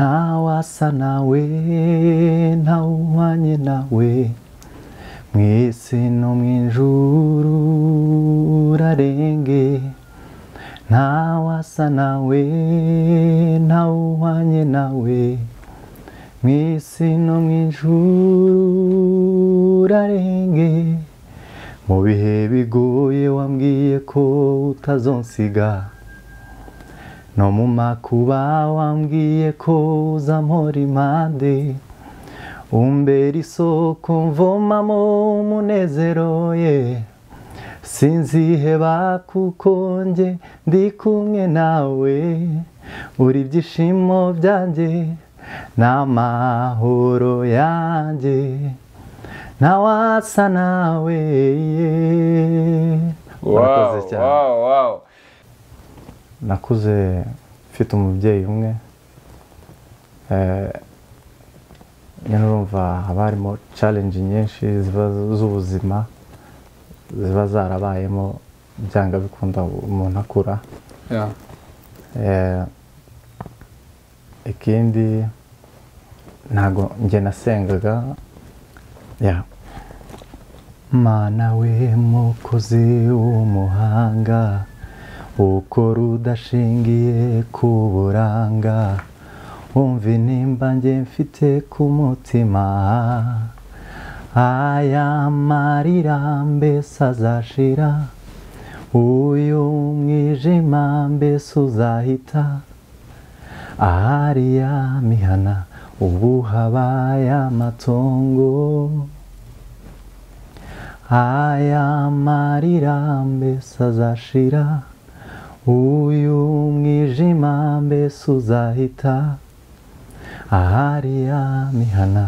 ntawasa nawe ntawuhwanye nawe mwese no mu ijuru urarenge ntawasa nawe ntawuhwanye nawe mwese no mu ijuru urarenge mu bihe bigoye wambwiye ko utazonsiga no mu makuba wambwiye ko uzampora impande umbera isoko mvomamo umunezero ye sinziheba kuko nge ndi kumwe nawe uri ibyishimo byanjye n'amahoro yanjye ntawasa nawe wawu Murakoze cyane. wawu wawu nakuze mfite umubyeyi umwe Eh, nyine urumva haba harimo challenge nyinshi ziba z'ubuzima ziba zarabayemo byanga bikunda umuntu akura ya Eh, ikindi ntago njye nasengaga ya mana we mukozi w'umuhanga ukora udashingiye ku buranga wumva intimba njye mfite ku mutima aya marira mbese azashira uyu mwijima mbese uzahita ahari ya mihana ubu habaye amatongo aya marira mbese azashira uyu mwijima mbese uzahita ahari ya mihana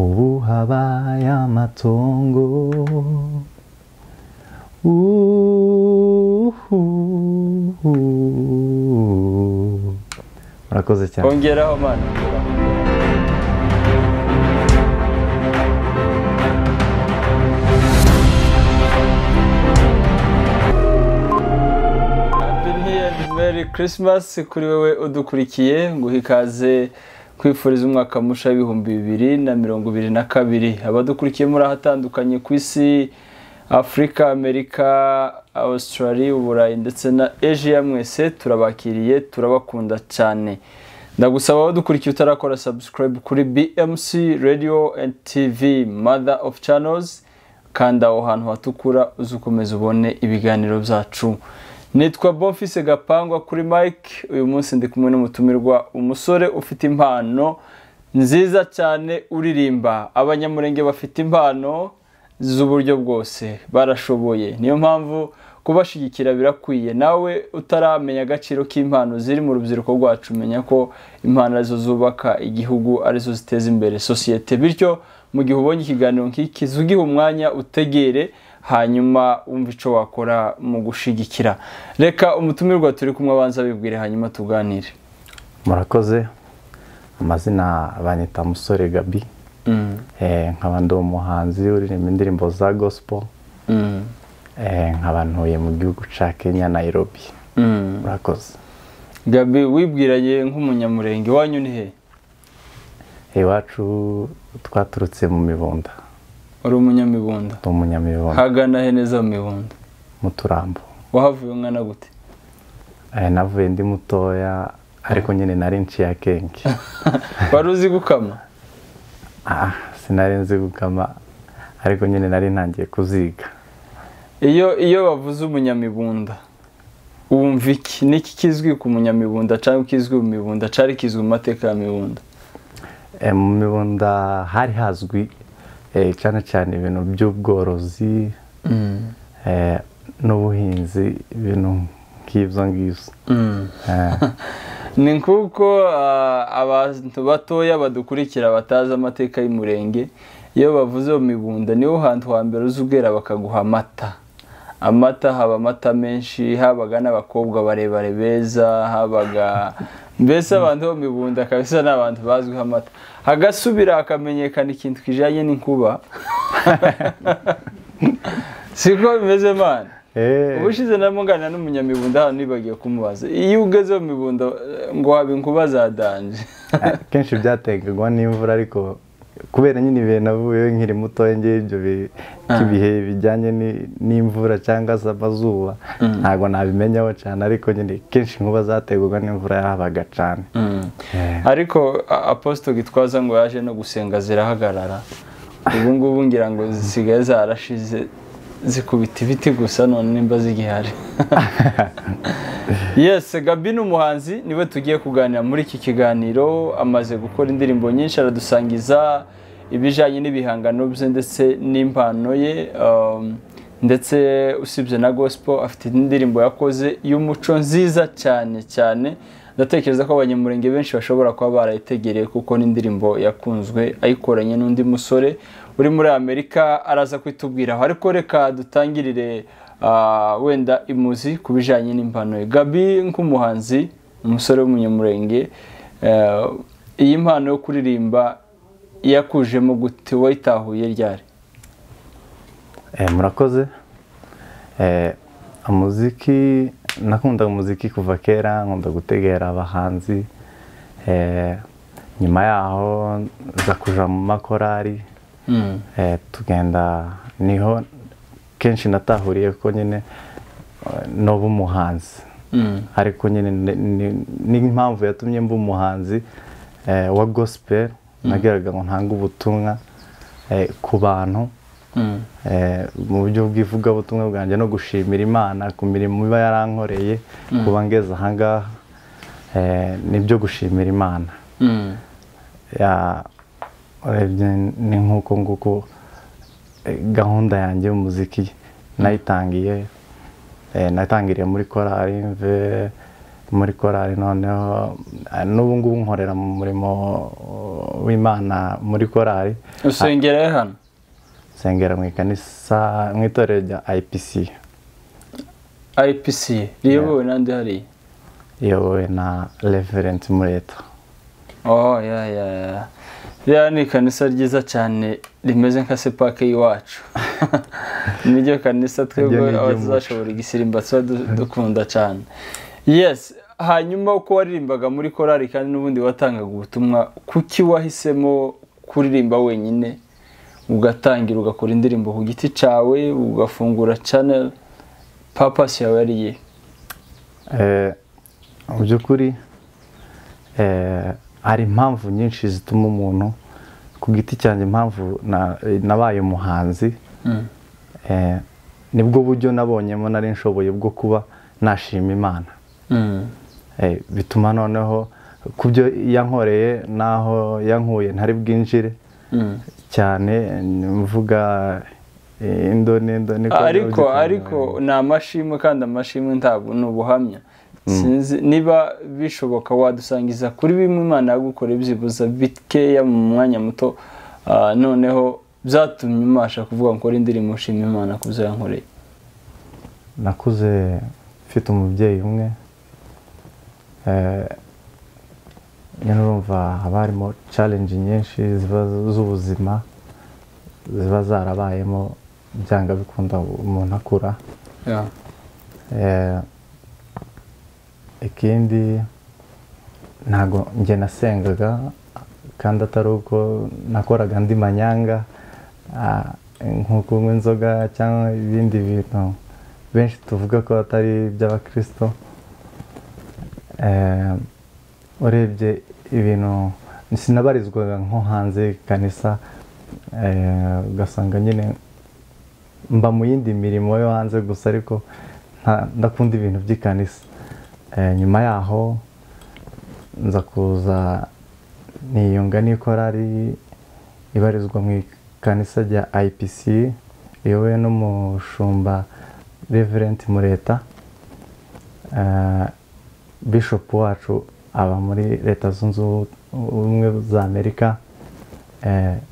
ubu habaye amatongo Uhuhu. murakoze cyane ongeraho mani ongeraho. Happy New Year, Merry Christmas kuri wowe udukurikiye nguha ikaze kwifuriza umwaka musha w'ibihumbi bibiri na mirongo ibiri na kabiri abadukurikiye muri ahatandukanye ku isi afurika amerika australia uburayi ndetse na asia mwese turabakiriye turabakunda cyane ndagusaba abadukurikiye utarakora subscribe kuri bmc radio and tv mother of channels kanda aho hantu hatukura uze ukomeza ubone ibiganiro byacu nitwa bonfise gapangwa kuri mike uyu munsi ndi kumwe n'umutumirwa umusore ufite impano nziza cyane uririmba abanyamurenge bafite impano z'uburyo bwose barashoboye niyo mpamvu kubashyigikira birakwiye nawe utaramenya agaciro k'impano ziri mu rubyiruko rwacu menya ko impano arizo zubaka igihugu arizo ziteza imbere sosiyete bityo mu gihe ubonye ikiganiro nk'iki ugihe umwanya utegere hanyuma wumva icyo wakora mu gushyigikira reka umutumirwa turi kumwe abanza abibwire hanyuma tuganire murakoze amazina banyita musore gabi Eh, nkaba ndi umuhanzi uririmba indirimbo za gospel Eh, nkaba ntuye mu gihugu cya kenya nairobi murakoze gabi wibwiranye nk'umunyamurenge wanyu ni he iwacu twaturutse mu mibunda uri umunyamibunda ni umunyamibunda hagana he neza mu mibunda mu turambo wahavuye umwana gute Eh, navuye ndi mutoya ariko nyine nari nciye akenge wari uzi gukama Ah, sinari nzi gukama ariko nyine nari ntangiye kuziga iyo iyo bavuze umunyamibunda wumva iki niki kizwi ku munyamibunda cyangwa ikizwi mu mibunda cyari kizwi mu mateka ya mibunda Eh, mu mibunda hari hazwi eh, cyane cyane ibintu by'ubworozi eh, n'ubuhinzi ibintu nk'ibyo ngibyo Eh, ni nk'uko ah, abantu batoya badukurikira batazi amateka y'umurenge iyo bavuze mu mibunda niho hantu hambere uza ubwera bakaguha amata amata haba amata menshi habaga n'abakobwa barebare beza habaga mbese abantu bo mu mibunda kabisa ni abantu bazwiho amata hagasubira hakamenyekana ikintu kijyanye n'inkuba siko bimeze mani ubushize na ngana n'umunyamibunda hano ntibagiye kumubaza iyo ugeze mu mibunda ngo waba inkuba zadanje kenshi byaterwa n'imvura ariko kubera nyine ibihe navuyeho nkiri mutoya ngewe ibyo bihe bijyanye n'imvura cyangwa se amazuba ntabwo nabimenyaho cyane ariko nyine kenshi inkuba zaterwaga n'imvura yahabaga cyane ariko aposito gitwaza ngo yaje no gusenga zirahagarara ubu ngubu ngira ngo zisigaye zarashize zikubita ibiti gusa none nimba zigihari yesi gabi ni umuhanzi niwe tugiye kuganira muri iki kiganiro amaze gukora indirimbo nyinshi aradusangiza ibijyanye n'ibihangano bye ndetse n'impano ye ndetse usibye na gosipo afite indirimbo yakoze y'umuco nziza cyane cyane ndatekereza ko abanyamurenge benshi bashobora kuba barayitegereye kuko n'indirimbo yakunzwe ayikoranye n'undi musore uri muri amerika araza kwitubwiraho ariko reka dutangirire wenda imuzi ku bijyanye n'impano gabi nk'umuhanzi umusore w'umunyamurenge iyi mpano yo kuririmba yakujemo gute wayitahuye ryari murakoze umuziki nakunda umuziki kuva kera nkunda gutegera abahanzi nyuma yaho nza kuja mu makorari tugenda niho kenshi natahuriye ko nyine n'uba umuhanzi ariko nyine n'impamvu yatumye mba umuhanzi wa gospel nageraga ngo ntange ubutumwa ku bantu mu buryo bw'ivugabutumwa bwanjye no gushimira imana ku mirimo iba yarankoreye kuba ngeze ahangaha nibyo gushimira imana ni nk'uko nguko gahunda yanjye y'umuziki nayitangiye natangiriye muri korari mve muri korari noneho n'ubu ngubu nkorera mu murimo w'imana muri korari usengera hano nsengera mu ikanisa mu itorero rya IPC IPC riyobowe n'andi hariya riyobowe na reverenti mureta oh ya ya ya ririya ni ikanisa ryiza cyane rimeze nka sepake y'iwacu niryo kanisa twebwe abazashobora igisimba tuba dukunda cyane yesi hanyuma uko waririmbaga muri korari kandi n'ubundi watangaga ubutumwa kuki wahisemo kuririmba wenyine ugatangira ugakora indirimbo ku giti cyawe ugafungura chanel papasi yawe ariye mu by'ukuri hari impamvu nyinshi zituma umuntu ku giti cyanjye impamvu nabaye umuhanzi nibwo buryo nabonyemo nari nshoboye bwo kuba nashima imana bituma noneho ku byo yankoreye n'aho yankuye ntari bwinjire cyane mvuga indoni indoni ariko ariko ni amashimwe kandi amashimwe ntabwo ni ubuhamya sinzi niba bishoboka wadusangiza kuri bimwe imana yagukora ibyibuza bikeya mu mwanya muto noneho byatumye umasha kuvuga ngo ukore indirimbo ushima imana ku byo yankoreye nakuze mfite umubyeyi umwe nyine urumva haba harimo carenji nyinshi z'ubuzima ziba zarabayemo byanga bikunda umuntu akura ikindi ntabwo njye nasengaga kandi atari uko nakoraga andi manyanga nko kunywa inzoga cyangwa ibindi bintu benshi tuvuga ko atari iby'abakirisito urebye ibintu sinabarizwaga nko hanze kanisa ugasanga nyine mba mu yindi mirimo yo hanze gusa ariko ndakunda ibintu by'ikanisa nyuma yaho nza kuza niyunga n'ikorari ibarizwa mu ikanisa rya IPC riyobowe n'umushumba reverenti mureta bishopu wacu aba muri leta zunze ubumwe za amerika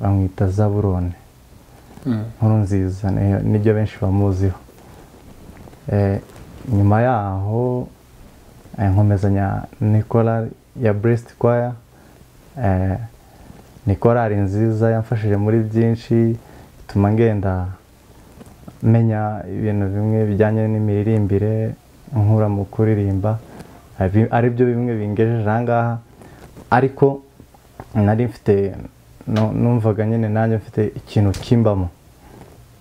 bamwita zaburone nkuru nziza nibyo benshi bamuziho nyuma yaho nkomezanya nikora ya buresiti kwaya ni korari nziza yamfashije muri byinshi bituma ngenda menya ibintu bimwe bijyanye n'imiririmbire nkura mu kuririmba ari byo bimwe bingejeje aha ngaha ariko nari mfite numvaga nyine nanjye mfite ikintu kimbamo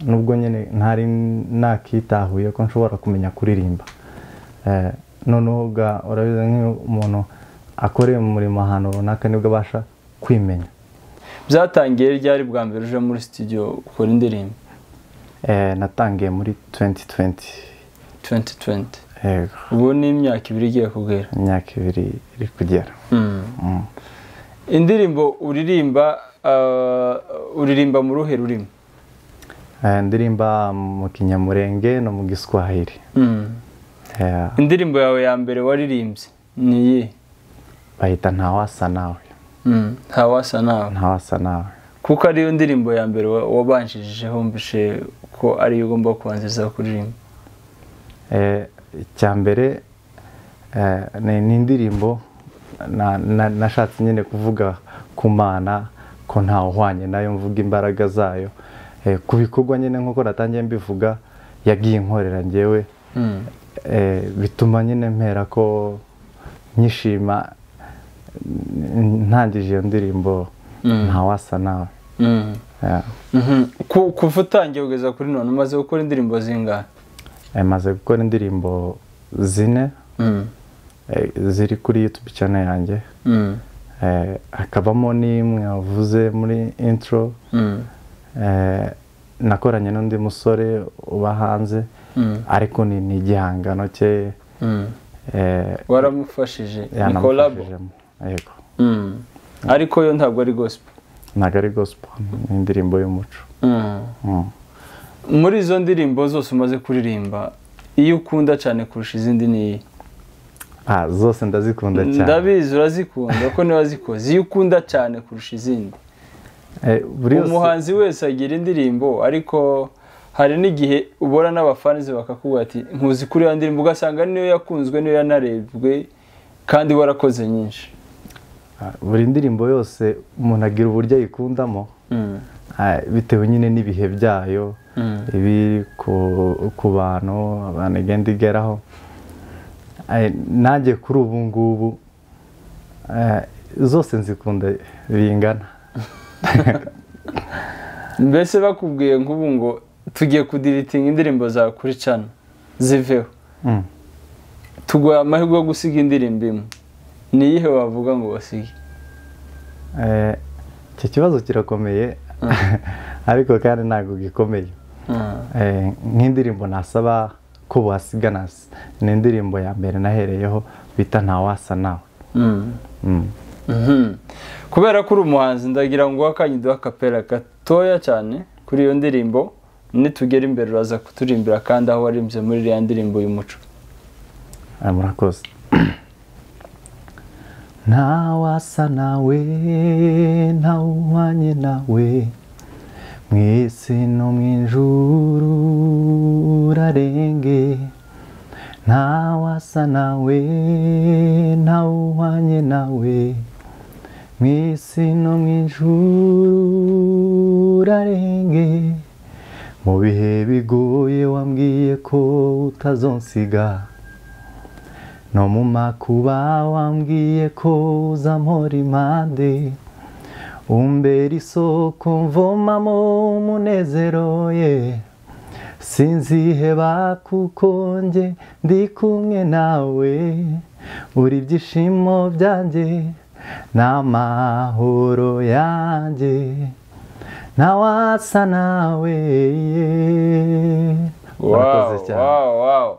nubwo nyine ntari nakitahuye ko nshobora kumenya kuririmba noneho urabizi nk'iyo umuntu akoreye umurimo ahantu runaka nibwo abasha kwimenya byatangiye ryari bwa mbere uje muri studio ukora indirimbo natangiye muri 2020 2020 ubu ni imyaka ibiri igiye kugera imyaka ibiri iri kugera indirimbo uririmba uririmba mu ruhe rurimi indirimba mu kinyamurenge no mu giswahili indirimbo yawe ya mbere waririmbye ni iyi bahita ntawasa nawe ntawasa nawe ntawasa nawe kuko ariyo ndirimbo ya mbere wabanjirijeho mbishe ko ariyo ugomba kubanziriza kuririmba icya mbere ni indirimbo nashatse nyine kuvuga ku mana ko ntawuhwanye nayo mvuga imbaraga zayo ku bikorwa nyine nk'uko natangiye mbivuga yagiye inkorera ngewe bituma nyine mpera ko nyishima ntangije iyo ndirimbo ntawasa nawe kuva utangiye kugeza kuri none umaze gukora indirimbo zingana maze gukora indirimbo zine ziri kuri yutube cyane yanjye hakabamo n'imwe wavuze muri intro nakoranye n'undi musore uba hanze ariko ni igihangano cye waramufashije ni kolabo ariko yo ntabwo ari gosipo ntabwo ari gosipo ni indirimbo y'umuco muri izo ndirimbo zose umaze kuririmba iyo ukunda cyane kurusha izindi ni iyi zose ndazikunda cyane ndabizi urazikunda ko niba zikoze iyo ukunda cyane kurusha izindi umuhanzi wese agira indirimbo ariko hari n'igihe ubona n'abafanizi bakakubwira ati nkuzi kuri iyo ndirimbo ugasanga niyo yakunzwe niyo yanarebwe kandi warakoze nyinshi buri ndirimbo yose umuntu agira uburyo ayikundamo bitewe nyine n'ibihe byayo ibiri ku bantu abantu igenda igeraho nanjye kuri ubu ngubu zose nzikunda bingana mbese bakubwiye nk'ubu ngo tugiye kudiritinga indirimbo za kuri cana ziveho tuguha amahirwe yo gusiga indirimbo imwe ni iyihe wavuga ngo basige icyo kibazo kirakomeye ariko kandi ntabwo gikomeye nk'indirimbo nasaba ko wasiga ni indirimbo ya mbere nahereyeho bita ntawasa nawe kubera ko uri umuhanzi ndagira ngo wakanye uduhe akapera gatoya cyane kuri iyo ndirimbo nitugera imbere uraza kuturimbira kandi aho warimbye muri iriya ndirimbo y'umuco murakoze ntawasa nawe ntawuhwanye nawe mu isi no mu ijuru urarenge ntawasa nawe ntawuhwanye nawe mu isi no mu ijuru urarenge mu bihe bigoye wambwiye ko utazonsiga no mu makuba wambwiye ko uzampora impande umbera isoko mvomamo umunezero ye sinziheba kuko nge ndi kumwe nawe uri ibyishimo byanjye n'amahoro yanjye ntawasa nawe wawu wawu wawu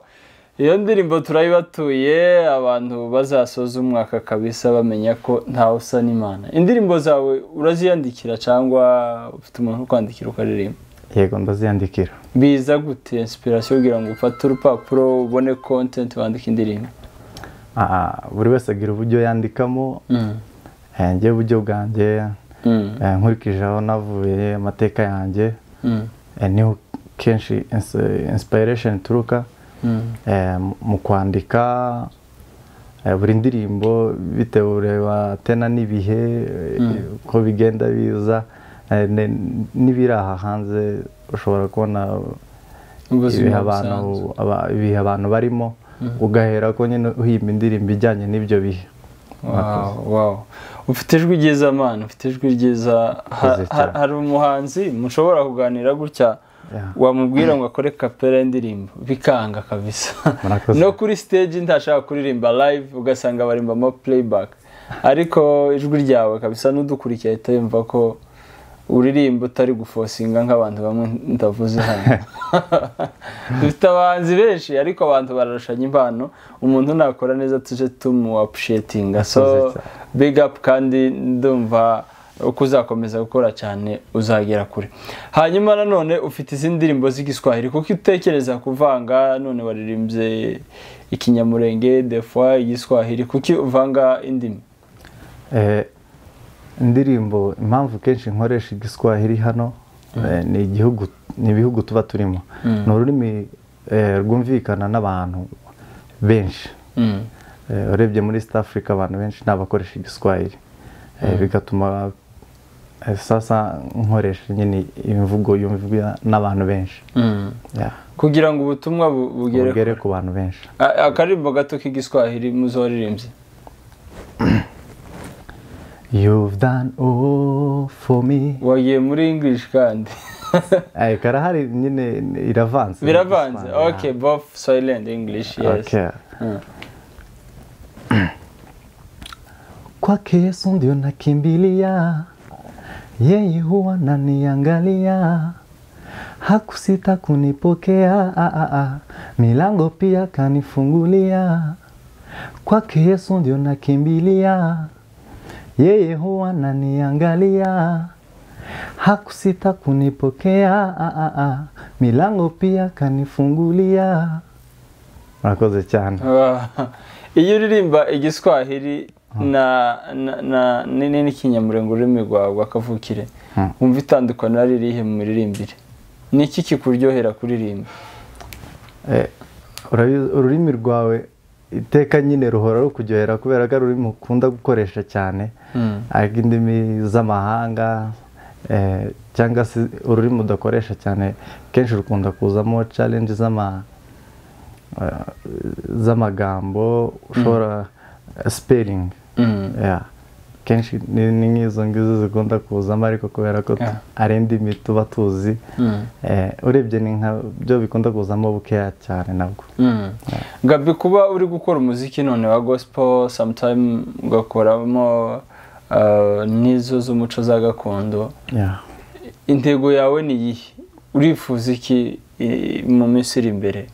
iyo ndirimbo turayibatuye abantu bazasoza umwaka kabisa bamenya ko ntawe usa n'imana indirimbo zawe uraziyandikira cyangwo ufite umuntu uri kwandikira ukaririmba yego ndaziyandikira biza gute inspiration kugira ngo ufate urupapuro ubone content wandike indirimbo buri wese agira uburyo yandikamo njye uburyo bwanjye nkurikije aho navuye amateka yanjye niho kenshi inspiration ituruka mu kwandika buri ndirimbo bitewe ureba tena n'ibihe uko bigenda biza n'ibiri aha hanze ushobora kubona ibihe abantu aba- ibihe abantu barimo ugahera ko nyine uhimba indirimbo ijyanye n'ibyo bihe Wow, wow. ufite ijwi ryiza mana ufite ijwi ryiza Ha- Urakoze ha- cyane. hari umuhanzi mushobora kuganira gutya Yeah. wamubwira ngo akore kapera y'indirimbo bikanga kabisa Murakoze. no kuri stage ntashaka kuririmba live ugasanga barimbamo playback ariko ijwi ryawe kabisa n'udukurikiye ahita yumva ko uririmba utari gufosinga nk'abantu bamwe ndavuze hano dufite abahanzi benshi ariko abantu bararushanya impano umuntu nakora neza tuje tumuwa appreciatinga so Murakoze cyane. big up kandi ndumva uko uzakomeza gukora cyane uzagera kure hanyuma nanone ufite izindi ndirimbo z'igiswahili kuko iyo utekereza kuvanga none waririmbye ikinyamurenge defoa igiswahili kuki uvanga indimi Eh, indirimbo impamvu kenshi nkoresha igiswahili hano eh, ni igihugu ni ibihugu tuba turimo ni ururimi eh, rwumvikana n'abantu benshi Eh, urebye muri east africa abantu benshi ni abakoresha igiswahili Eh, bigatuma eh, sasa nkoresha nyine imvugo yumvwa n'abantu benshi Yeah. kugira ngo ubutumwa bu- bugere bugere ku bantu benshi A- akaririmbo gato k'igiswahili muzoririmbye you've done all for me wagiye muri english kandi Eh, karahari nyine iravanze biravanze Yeah. okay both silent english yes Okay. Mm. Kwake Yesu ndio nakimbilia, yeye huwa naniangalia, hakusita kunipokea, ah, ah, ah. milango pia kanifungulia. Kwake Yesu ndio nakimbilia, yeye huwa naniangalia, hakusita kunipokea, ah, ah, ah. milango pia kanifungulia. Murakoze cyane. Ah, iyo uririmba igiswahili na na- na ni- ni- n'ikinyamurenge ururimi rwawe rwakavukire Hmm. wumva itandukaniro ririhe mu miririmbire ni iki kikuryohera kuririmba Eh, urabizi- ururimi rwawe iteka nyine ruhora rukuryohera kubera ko ari ururimi ukunda gukoresha cyane Mm. ariko indimi z'amahanga eh, cyangwa se ururimi udakoresha cyane kenshi rukunda kuzamo challenge z'ama eh, z'amagambo ushobora spelling Mm. yeah. kenshi ni ni nk'izo ngizo zikunda kuzamo ariko kubera ko tu- Yeah. ari indimi tuba tuzi Mm. Eh, urebye ni nka byo bikunda kuzamo bukeya cyane nabwo Mm. gabi kuba uri gukora umuziki none wa gospel sometime ugakoramo ah, n'izo z'umuco za gakondo Yeah. intego yawe ni iyihe urifuza iki eh, mu minsi iri imbere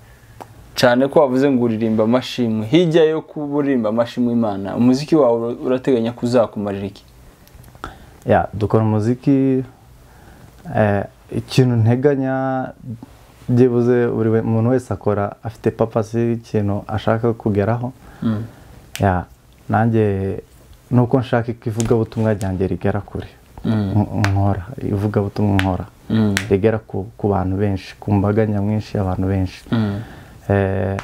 cyane ko wavuze ngo uririmba amashimwe hirya yo kuba uririmba amashimwe imana umuziki wawe ura- urateganya kuzakumarira iki Yeah, dukora umuziki eh, ikintu nteganya byibuze buri we- muntu wese akora afite papasi y'ikintu ashaka kugeraho Mm. Yeah, nanjye nuko nshaka ko ivugabutumwa ryanjye rigera kure Mm. Nk- nkora ivugabutumwa nkora Mm. rigera ku, ku bantu benshi ku mbaga nyamwinshi y'abantu benshi Mm. Eh,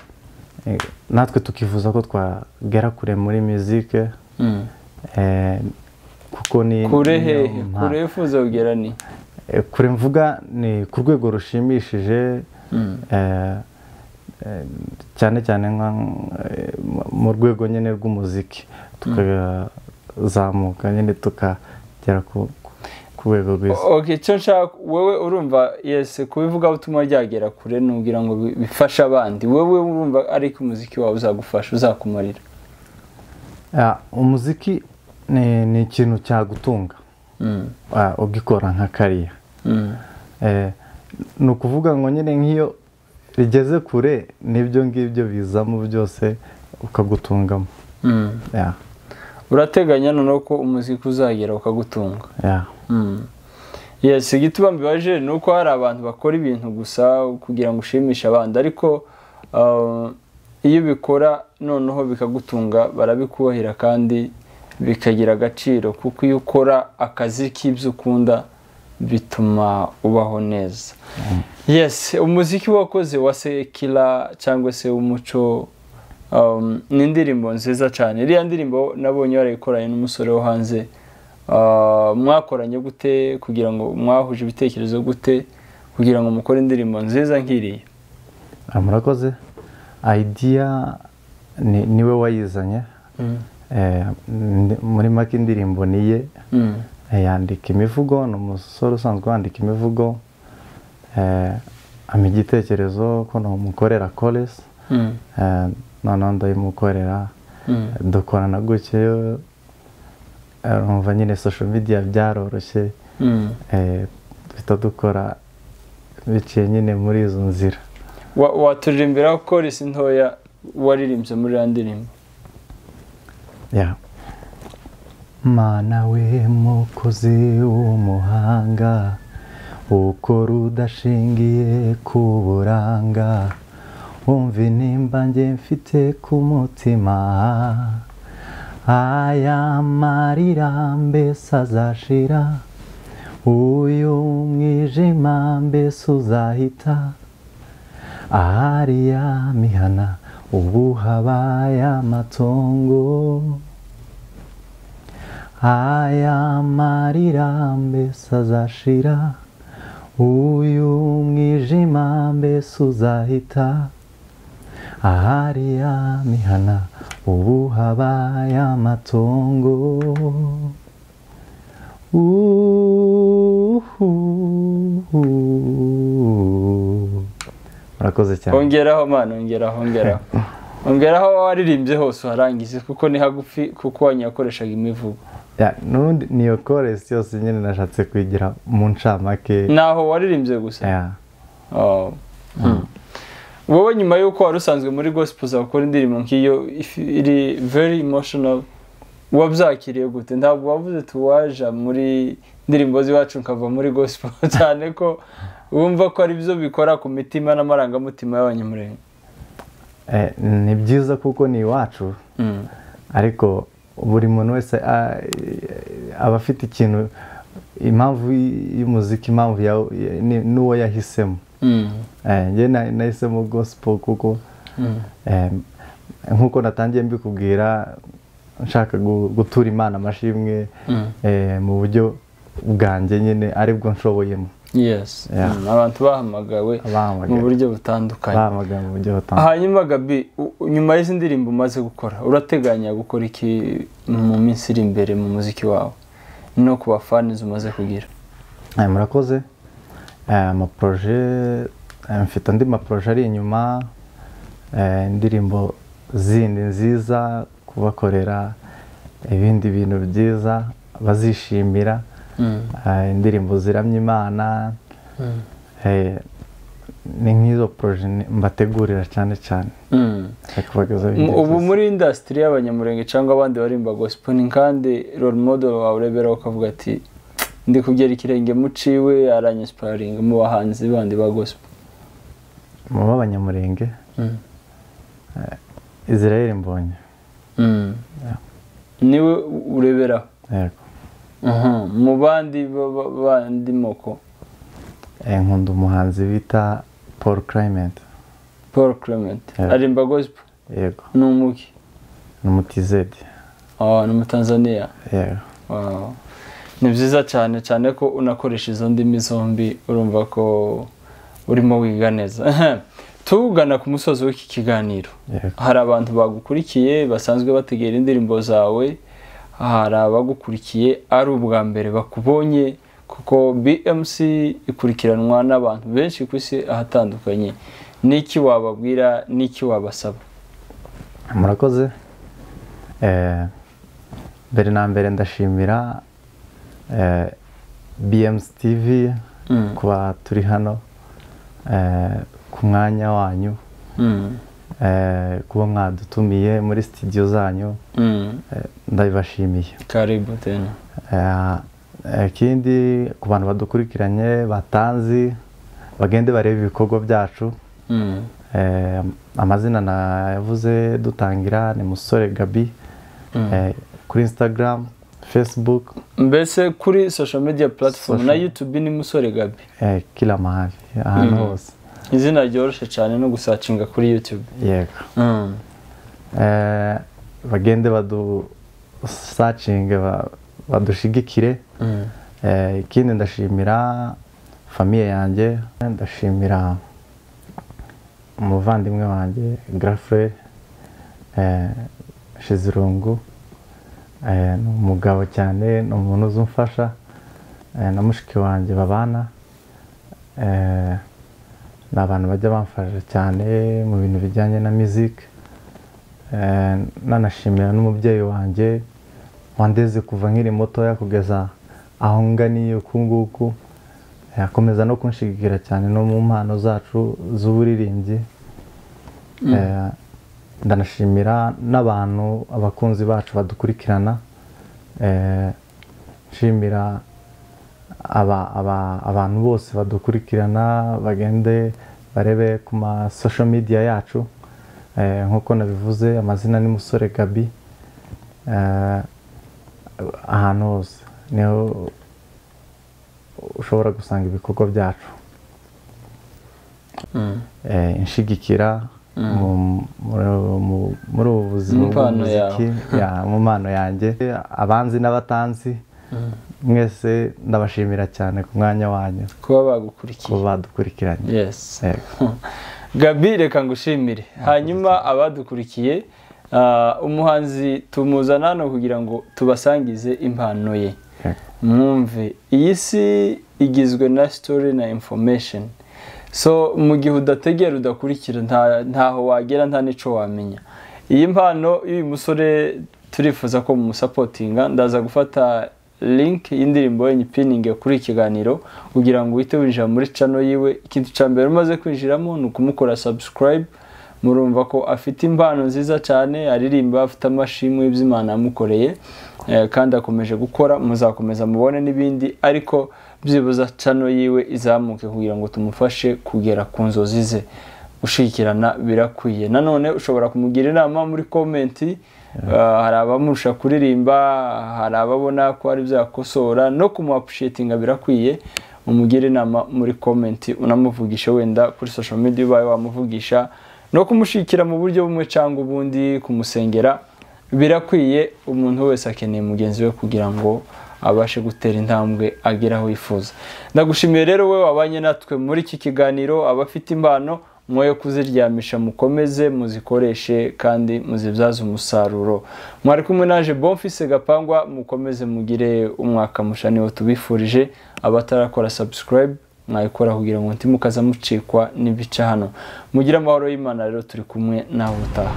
eh, natwe tukifuza ko twagera kure muri muzike Mm. Eh, kuko ni kure niyo hehe mpa- kure wifuza kugera ni Eh, kure mvuga ni ku rwego rushimishije Mm. eh, eh, cyane cyane nka eh, mu- mu rwego nyine rw'umuziki tukazamuka nyine tukagera ku ku- ku rwego rwiza okay icyo nshaka wowe urumva yesi kubivuga ubutumwa ryagera kure nubwira ngo bi- bifashe abandi wowe urumva ariko umuziki wawe uzagufasha uzakumarira Ah, umuziki ni ni ikintu cyagutunga Mm. ah, ugikora nka kariya Mm. Eh, ni ukuvuga ngo nyine nk'iyo rigeze kure n'ibyo ngibyo bizamo byose ukagutungamo Mm. Yeah, urateganya noneho ko umuziki uzagera ukagutunga yeah. yesi igituma mbibaje ni uko hari abantu bakora ibintu gusa kugira ngo ushimishe abandi ariko ah, iyo ubikora noneho bikagutunga barabikubahira kandi bikagira agaciro kuko iyo ukora akazi k'ibyo ukunda bituma ubaho neza yes umuziki wakoze wa sekira cyangwa se w'umuco um, ni indirimbo nziza cyane iriya ndirimbo nabonye warayikoranye n'umusore wo hanze Ah, mwakoranye gute kugira ngo mwahuje ibitekerezo gute kugira ngo mukore indirimbo nziza nk'iriya murakoze ayidiya niwe wayizanye muri make indirimbo niye yandika imivugo ni umusore usanzwe wandika imivugo ampa igitekerezo ko namukorera koresi noneho ndayimukorera dukorana gutyo numva nyine sosho midiya byaroroshye duhita dukora biciye nyine muri izo nzira waturirimbira koresi ntoya waririmbye muri iriya ndirimbo mana we mukozi w'umuhanga ukora udashingiye ku buranga wumva inimba nge mfite ku mutima aya marira mbese azashira uyu mwijima mbese uzahita ahariya mihana ubu habaye amatongo aya marira mbese azashira uyu mwijima mbese uzahita ahariya mihana ubu habaye amatongo murakoze cyane ongeraho mwana ongeraho ongeraho ongeraho waririmbye hose uharangize kuko ni hagufi kuko wanyakoreshaga imivugo n'ubundi niyo koresi yose nyine nashatse kuyigira mu ncamake naho waririmbye gusa wowe nyuma y'uko wari usanzwe muri gospel zakora indirimbo nk'iyo iri very emotional wabyakiriye gute ntabwo wavuze tuwaja muri indirimbo z'iwacu nkava muri gospel cyane ko wumva ko ari byo bikora ku mitima n'amarangamutima y'abanyamurenge ni byiza kuko ni iwacu ariko buri muntu wese aba afite ikintu impamvu y'umuziki impamvu n'uwo yahisemo njye nahisemo gospel kuko nk'uko natangiye mbikubwira nshaka gutura imana amashimwe mu buryo bwanjye nyine aribwo nshoboyemo yes abantu bahamagawe mu buryo butandukanye bahamagawe mu buryo butandukanye hanyuma gabi nyuma y'izi ndirimbo umaze gukora urateganya gukora iki mu minsi iri imbere mu muziki wawe no ku bafanizi umaze kugira murakoze amaporoje mfite andi maporoje ari inyuma indirimbo zindi nziza kubakorera ibindi bintu byiza bazishimira indirimbo ziramya imana ni nk'izo poroje mbategurira cyane cyane ubu muri indasitiri y'abanyamurenge cyangwa abandi barimba gosipo ni kandi role model wawe ureberaho ukavuga ati ndi kugera ikirenge muciwe aranyisiparinga mu bahanzi bandi ba gosipo mu b'abanyamurenge israel mbonye niwe ureberaho mu bandi bandi moko nkunda umuhanzi bita paul clement paul clement arimba gosipo yego ni umuki ni umutizedi ni umutanzaniya yego ni byiza cyane cyane ko unakoresha izo ndimi zombi urumva ko urimo wiga neza tugana ku musozi w'iki kiganiro hari abantu bagukurikiye basanzwe bategera indirimbo zawe hari abagukurikiye ari ubwa mbere bakubonye kuko bmc ikurikiranwa n'abantu benshi ku isi ahatandukanye n'iki wababwira n'iki wabasaba murakoze mbere na mbere ndashimira bmc tv kuba turi hano ku mwanya wanyu kuba mwadutumiye muri sitidiyo zanyu ndabibashimiye karibu tena ikindi ku bantu badukurikiranye batanzi bagende barebe ibikorwa byacu amazina navuze dutangira ni musore gabi kuri instagram facebook mbese kuri social media platform na youtube ni musore gabi kila mahali ahantu hose izina ryoroshye cyane no gusacinga kuri yutube yego bagende badusacinge badushigikire ikindi ndashimira famiye yanjye ndashimira umuvandimwe wanjye garafure shizirungu ni umugabo cyane ni umuntu uzi umfasha na mushiki wanjye babana ni abantu bajya bamfasha cyane mu bintu bijyanye na miziki nanashimira n'umubyeyi wanjye wandeze kuva nkiri mutoya kugeza aho nganiye uku nguku akomeza no kunshigira cyane no mu mpano zacu z'uburirimbyi ndanashimira n'abantu abakunzi bacu badukurikirana nshimira abantu bose badukurikirana bagende barebe ku masosho midiya yacu nk'uko nabivuze amazina ni musore gabi ahantu hose niho ushobora gusanga ibikorwa byacu inshigikira muri ubu buzima bw'umuziki mu mpano yanjye abanzi n'abatanzi mwese ndabashimira cyane ku mwanya wanyu kuba bagukurikiye kuba badukurikiranye gabi reka ngushimire hanyuma abadukurikiye umuhanzi tumuzana hano kugira ngo tubasangize impano ye mwumve iyi si igizwe na sitori na infomesheni so mu gihe udategera udakurikira ntaho wagera nta n'icyo wamenya iyi mpano y'uyu musore turifuza ko mumusapotinga ndaza gufata linki y'indirimbo yenye ipiningi kuri ikiganiro kugira ngo uhite winjira muri cano yiwe ikintu cya mbere umaze kwinjiramo ni ukumukora sabusikarayibu murumva ko afite impano nziza cyane aririmba afite amashimwe y'imana yamukoreye kandi akomeje gukora muzakomeza mubone n'ibindi ariko byibuze cano yiwe izamuke kugira ngo tumufashe kugera ku nzozi ze gushyikirana birakwiye nanone ushobora kumugira inama muri komenti hari abamurusha kuririmba hari ababona ko ari byakosora no kumuapushetinga birakwiye umugire inama muri komenti unamuvugisha wenda kuri sosho media ubaye wamuvugisha no kumushyikira mu buryo bumwe cyangwa ubundi kumusengera birakwiye umuntu wese akeneye mugenzi we kugira ngo abashe gutera intambwe agera aho yifuza ndagushimiye rero we wabanye natwe muri iki kiganiro abafite impano mwoye kuziryamisha mukomeze muzikoreshe kandi muzibyaze umusaruro mwari kumwe naje bomfise gapangwa mukomeze mugire umwaka musha niwo tubifurije abatarakora subscribe mwabikora kugira ngo ntimukaza mucikwa n'ibice hano mugire amahoro y'imana rero turi kumwe nawe utaha